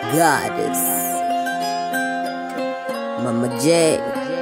goddess. Mama J.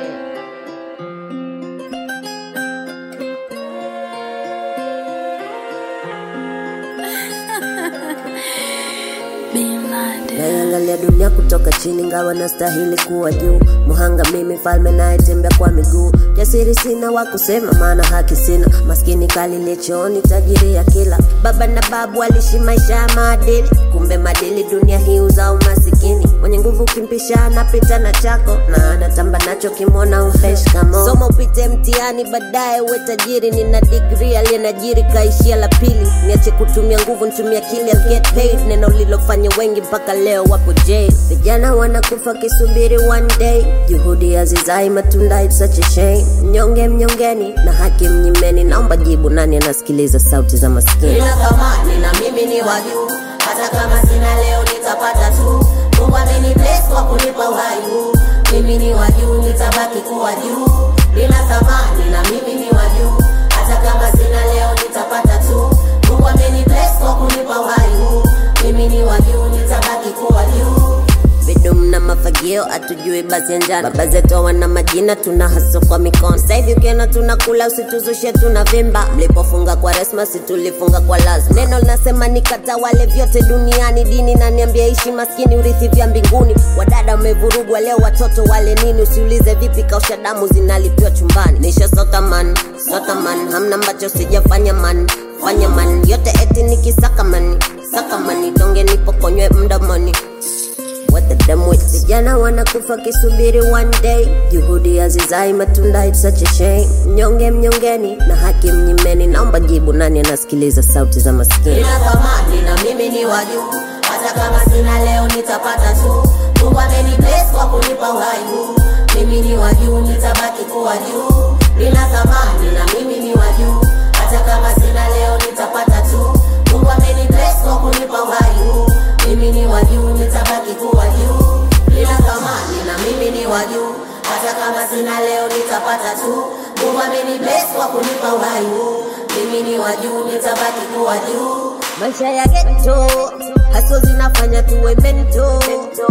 Naiangalia dunia kutoka chini, ngawa nastahili kuwa juu. Muhanga mimi, mfalme nayetembea kwa miguu. Jasiri sina wa kusema, maana haki sina. Maskini kalile chooni, tajiri ya kila. Baba na babu walishi maisha ya maadili, kumbe madili dunia hii uzao masikini. Mwenye nguvu ukimpisha anapita na chako, na anatamba nacho kimwona umfresh kamo. Soma upite mtihani, baadaye uwe tajiri. Nina degree aliyenajiri kaishia la pili. Niache kutumia nguvu, nitumia akili, I'll get paid. Neno lilofanya wengi mpaka leo wapo jail. Vijana wanakufa kisubiri one day, juhudi hazizai matunda, it's such a shame. Mnyonge mnyongeni na haki mnyimeni, naomba jibu, nani anasikiliza sauti za maskini? nina thamani na mimi ni wa juu hata kama sina leo nitapata tu mungu ameni bless kwa kunipa uhai huu mimi ni wa juu nitabaki kuwa juu nina thamani na mimi ni wa juu hata kama sina leo nitapata tu mungu ameni bless kwa kunipa uhai huu mimi ni wa juu nitabaki kuwa juu Bidum na mafagio atujui basi ya njana. Baba zetu wana majina, tuna haso kwa mikono. Sasa hivi ukiona tunakula usituzushe, tuna vimba. Mlipofunga kwa resma, si tulifunga kwa lazima. Neno linasema nikatawale vyote duniani. Dini naniambia ishi maskini, urithi vya mbinguni. Wadada wamevurugwa leo, watoto wale nini? Usiulize vipi, kausha damu zinalipiwa chumbani. Nisha sota man, sota man, hamna ambacho sijafanya man, fanya man, yote eti nikisaka mani, saka mani, donge nipokonywe mdomoni what the damn with vijana wanakufa kisubiri one day juhudi hazizai matunda it's such a shame mnyonge mnyongeni na haki mnyimeni naomba jibu nani anasikiliza sauti za maskini nina thamani na mimi ni wa juu hata kama sina leo nitapata tu mungu ameni bless kwa kunipa uhai huu mimi ni wa juu nitabaki kuwa juu nina thamani na mimi ni wa juu hata kama sina leo nitapata tu mungu ameni bless kwa kunipa uhai huu mimi ni wa juu nitabaki kuwa juu nina thamani na mimi ni wa juu hata kama sina leo nitapata tu mungu ameni bless kwa kunipa uhai huu mimi ni wa juu nitabaki kuwa juu maisha ya geto haso zinafanya tuwe mento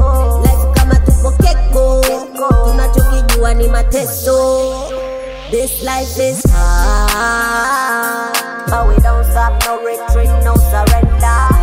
life kama tupo keko tunachokijua ni mateso this life is hard but we don't stop no retreat no surrender